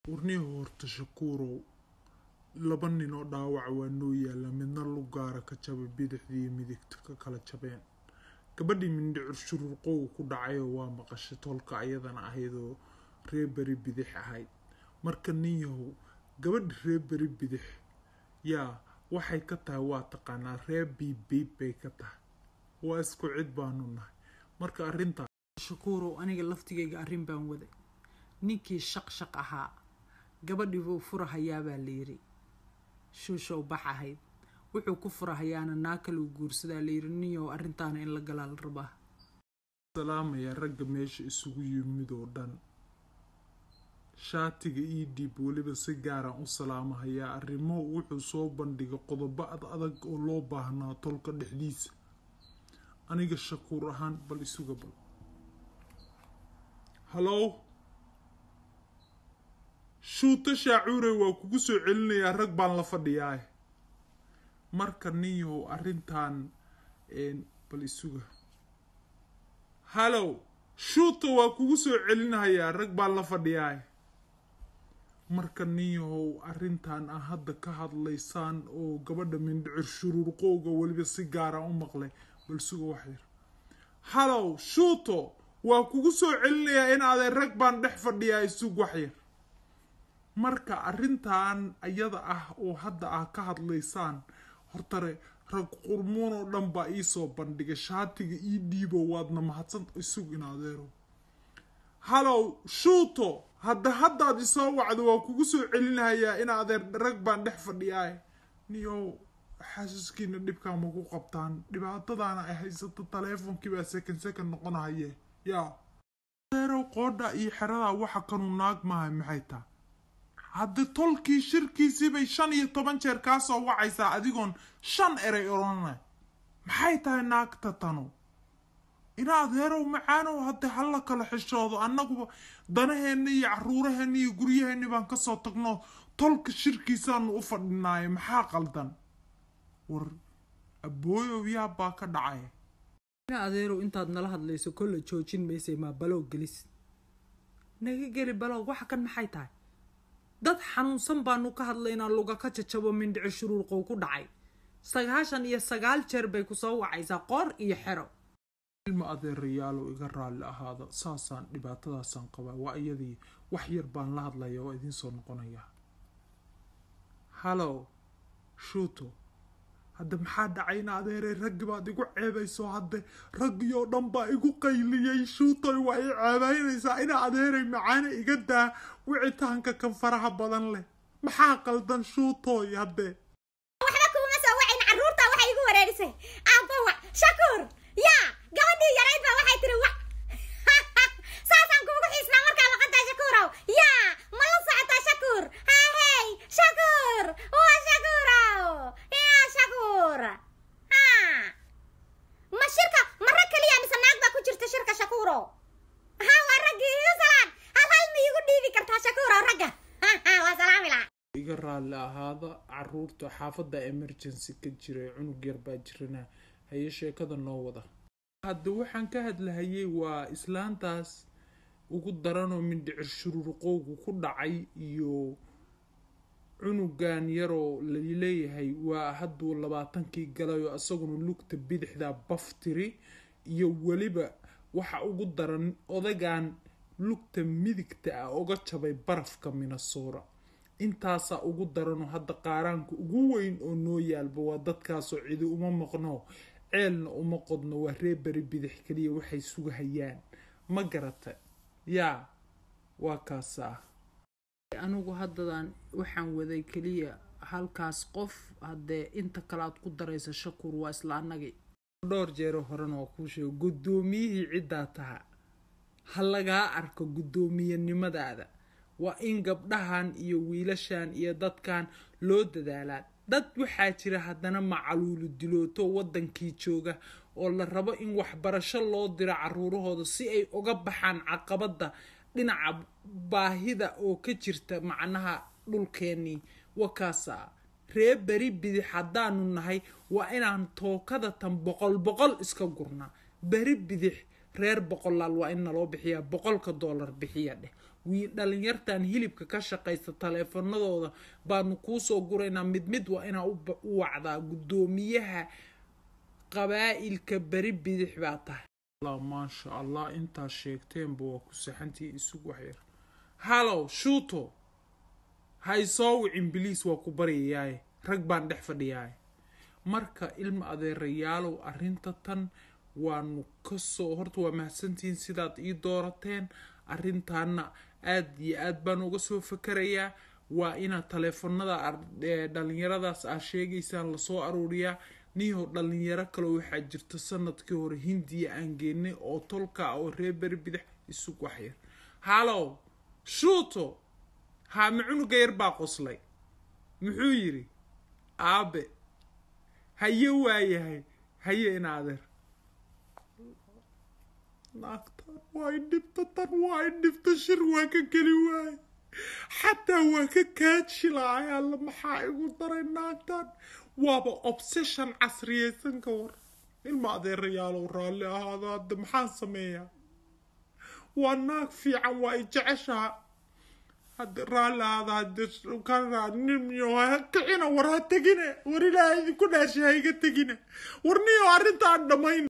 warnihi horta shakuurow laba nin oo dhaawac waa noo yaalla midna lugaara ka jabay bidixdii iyo midigta ka kala jabeen gabadhii mindhicir shuruurqowga ku dhacayoo waa maqashay tolka ayadana ahaydoo ree beri bidix ahayd marka nin yahow gabadhi ree beri bidix yaa waxay ka tahay waa taqaanaa ree biibbiib bay ka tahay waa isku cid baanu nahay marka arrintaa shakuurow aniga laftigayga arrin baan waday ninkii shaq shaq ahaa gabadhii buu furahayaa baa layidhi shuushow bax ahayd wuxuu ku furahayaana naa kaluu guursadaa layidhi ninyow arrintaana in la galaa la rabaa salaamaya ragga meesha isugu yimid oo dhan shaatiga ii dhiib weliba si gaaraan u salaamahayaa arrimo wuxuu soo bandhigay qodobo ad adag oo loo baahnaa tolka dhexdiisa aniga shakuur ahaan bal isuga bal halow shuuta shaacuure waa kugu soo celinayaa rag baan la fadhiyaa marka ninyahow arrintan bal isuga halow shuuta waa kugu soo celinayaa rag baan la fadhiyaa marka ninyahow arrintan aa hadda ka hadlaysaan oo gabadha mindhicir shuruurqowga weliba si gaara u maqlay bal suga wax yar halow shuuto waa kugu soo celinayaa in aadee rag baan dhex fadhiyaa isug wax yar marka arrintan ayada ah oo hadda ah ka hadlaysaan hortare rag qurmuun oo dhan baa iisoo bandhigay shaatiga ii dhiibo waadna mahadsan isug in adeero halow shuuto hadda haddaad isoo wacdo waa kugu soo celinahayaa in adeer rag baan dhex fadhiyaa niyow xasuuskiina dhibkaa maku qabtaan dhibaatadaana ay haysato taleefonkii baa sekan sekan noqonahaye yaa adeerow qoodha iyo xeradaa waxa kanu naag maahay maxay taa haddi tolkii shirkiisii bay shan iyo toban jeer kaa soo wacaysaa adigoon shan eray odhanay maxay tahay naagta tanu ina adeerow macaanow hadde hala kala xishoodo annaguba danaheenna iyo caruuraheenna iyo guryaheenni baan kasoo tagno tolka shirkiisaanu u fadhinaaye maxaa qaldan war abooyow yaab baa ka dhacay ina adeerow intaad nala hadlayso kolla joojin maysay maa balow gelis naga geli balow waxa kan maxay tahay dad xanuunsan baanu ka hadlaynaa luga ka jajabo mindhici shuruurqow ku dhacay sagaashan iyo sagaal jeer bay kusoo wacaysaa qoor iyo xero ilma adeerayaalow iga raalli ahaada saasaan dhibaatadaasaan qabaa waa iyadii wax yar baan la hadlaya oo idiin soo noqonayaa halow shuuto hadda maxaa dhacayna adeerey raggi baad igu ceebayso hadde raggiyoo dhan baa igu qayliyey shuutoy waa i ceebaynaysaa ina adeerey macaana iga daa wicitaanka kan faraha badan leh maxaa qaldan shuutoy hadde waxba kuuma soo wacayn carruurta waxay igu wareerisay aabba wac shakuur yaa gabadhii yarayd baa waxay tiri wac saasaan kuugu xiisnaa markaa maqantaa shakuurow yaa ma la socotaa shakuur hahey shakuur waa shakuurow yaa shakuur ha ma shirka ma rag keliya mise naag baa ku jirta shirka shakuurow ha waa raggii igu salaan hal hal ma iigu dhiibi kartaa shakuurow ragga waa salaami lahaa iga raalli ahaada caruurta xaafadda emergency ka jiray cunug yar baa jirana haye sheekada noo wada hadda waxaan ka hadlahayay waa islaantaas ugu daranoo mindhicir shuruurqowgu ku dhacay iyo cunugan yaroo laleeyahay waa hadduu labaatankii galayoo isaguna lugta bidixda baftiri iyo weliba waxa ugu daran odagan lugta midigta ah oga jabay barafka minasoora intaasaa ugu daranoo hadda qaaraanka ugu weyn oo noo yaalba waa dadkaasoo cidi uma maqno ceelna uma qodno waa ree beri bidix keliya waxay sugahayaan ma garata yaa waa kaasaa anigu haddadan waxaan waday keliya halkaas qof haddee inta kale aad ku daraysa shakuur waa isla annagii dhowr jeero horena waa kuu sheego guddoomiyihii ciddaa taha ha lagaa arko guddoomiyanimadaada waa in gabdhahan iyo wiilashan iyo dadkan loo dadaalaan dad waxaa jira haddana macaluulu dilooto waddankii jooga oo la rabo in waxbarasho loo diro caruurahooda si ay uga baxaan caqabadda dhinaca baahida oo ka jirta macnaha dhulkeennii wakaasa ree beri bidix haddaanu nahay waa inaan tookada tan boqol boqol iska gurnaa beri bidix reer boqolaal waa in naloo bixiyaa boqolka doolar bixiya dheh wii dhalinyartan hilibka ka shaqaysta taleefanadooda baanu kuusoo guraynaa mid mid waa inaa u ba- u wacdaa guddoomiyaha qabaa'ilka beri bidix baa tahay allah maasha allah intaad sheegteenba waa ku saxantii isugu waxyar halow shuuto ha isoo wicin biliis waa ku baryayaaye rag baan dhex fadhiyaaye marka ilma adeerayaalow arrinta tan waanu kasoo horta waa mahadsantihiin sidaad ii doorateen arrintaana aad iyo aad baan uga soo fakarayaa waa inaad taleefanada ar- ee, dhalinyaradaas aad sheegaysaan lasoo aruuriyaa niyow dhalinyaro kale waxaa jirta sanadkii hore hindiya aan geenay oo tolka ah oo reer beri bidix isug waxyar halow shuuto haame cunuga yar baa qoslay muxuu yidhi aabe haye waayahay haye in adeer naagtan waa i dhibta tan waa i dhibta shir waa ka geli waaye xataa waa ka kaajilaahay alla maxaa igu daray naagtan waaba obsession casriyeysan ka war ilma adeerayaalow raalli ahaada hadda maxaan sameeyaa waa naag fiican waa i jeceshaha hadda raalli ahaada hadda ka nimyo ha kicina war ha tegine war ilaahay idinku dhaashay ha iga tegine war niyo arrintaan dhammayn